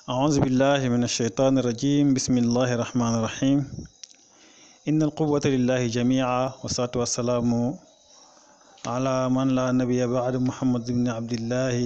أعوذ بالله من الشيطان الرجيم بسم الله الرحمن الرحيم إن القوة لله جميعا والصلاة والسلام على من لا نبي بعد محمد بن عبد الله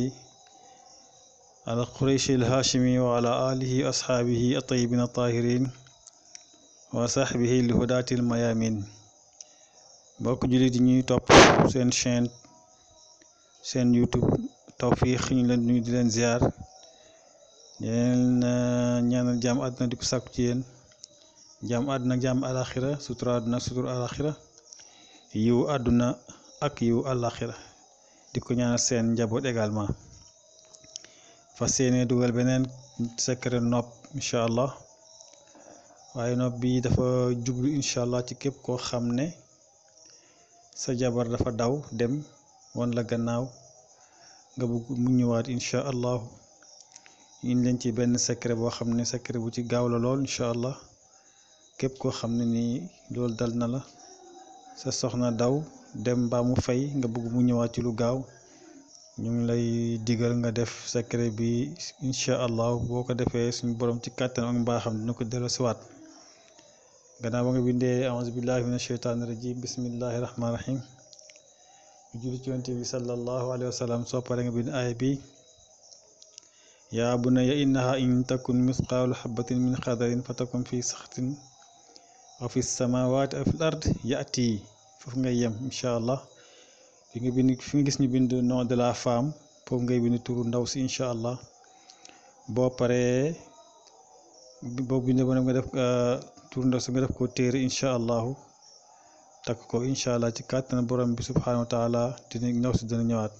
القريشي الهاشمي وعلى آله وأصحابه الطيبين الطاهرين وصحبه الهداة الميامين mbokk jullit yi ñuy topp seen chaîne seen YouTube Tawfekh ñu leen nuyu di leen ziar di leen ñaanal jàmm àdduna di ko sàkku ci yéen jàmm àdduna ak jàmm alaxira sutura àdduna ak sutura alaxira yiw àdduna ak yiw alaxira di ko ñaanal seen njaboot également fas yéene dugal beneen secret nopp incha allah waaye nopp bi dafa jublu incha allah ci képp koo xam ne sa jabar dafa daw dem wan la gannaaw nga bëgg mu ñëwaat incha allahu ñu leen ci benn secret boo xam ne secret bu ci gaaw la lool incha allah képp koo xam ne nii loolu dal na la sa soxna daw dem mbaa mu fay nga bëgg mu ñëwaat ci lu gaaw ñu ngi lay digal nga def secret bi incha allah boo ko defee suñu borom ci kàttan ak mbaaxam dina ko delloosiwaat gannaaw ba nga bindee auzu billahi min asheytaani rajim bismillahi rahmaani rahim julli ci yonent bi sallallahu alayhi wa sallam soo paree nga bind aaya bi yaa bunayya innaha in takun misqaalu xabatin min xadarin fa takun fi saxtin aw fi samawaati aw fil ard yaati foofu ngay yem incha allah fi nga bind fi nga gis ñu bind nom de la femme foofu ngay bind turu ndaw si incha allah boo paree boo bindee ba nga def turu ndaw si nga def ko téere incha allahu takk ko incha allah ci kàttan borom bi subhanahu wa taala dina ndaw si dina ñëwaat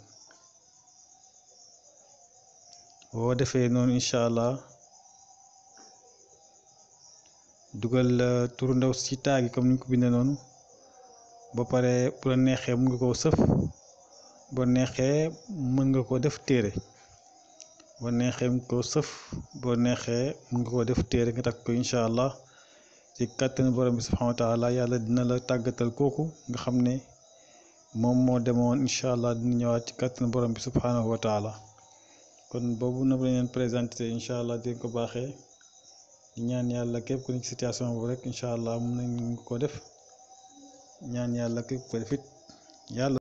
boo defee noonu incha allah dugal turu ndaw si taagi comme ni ñu ko bindee noonu ba pare bu la neexee mën nga koo sëf boo neexee mën nga koo def téere boo neexee mën koo sëf boo neexee mën nga koo def téere nga takk ko incha allah ci kàttan borom bi subhanahu wa taala yàlla dina la tàggatal kooku nga xam ne moom moo demoon incha allah dina ñëwaat ci kàttan borom bi subhanahu wa taala kon boobu na la leen présenté incha allah di ko baaxee ñaan yàlla képp ku nekk situation boobu rek incha allah mun nañ ko def ñaan yàlla képp ko def it yàlla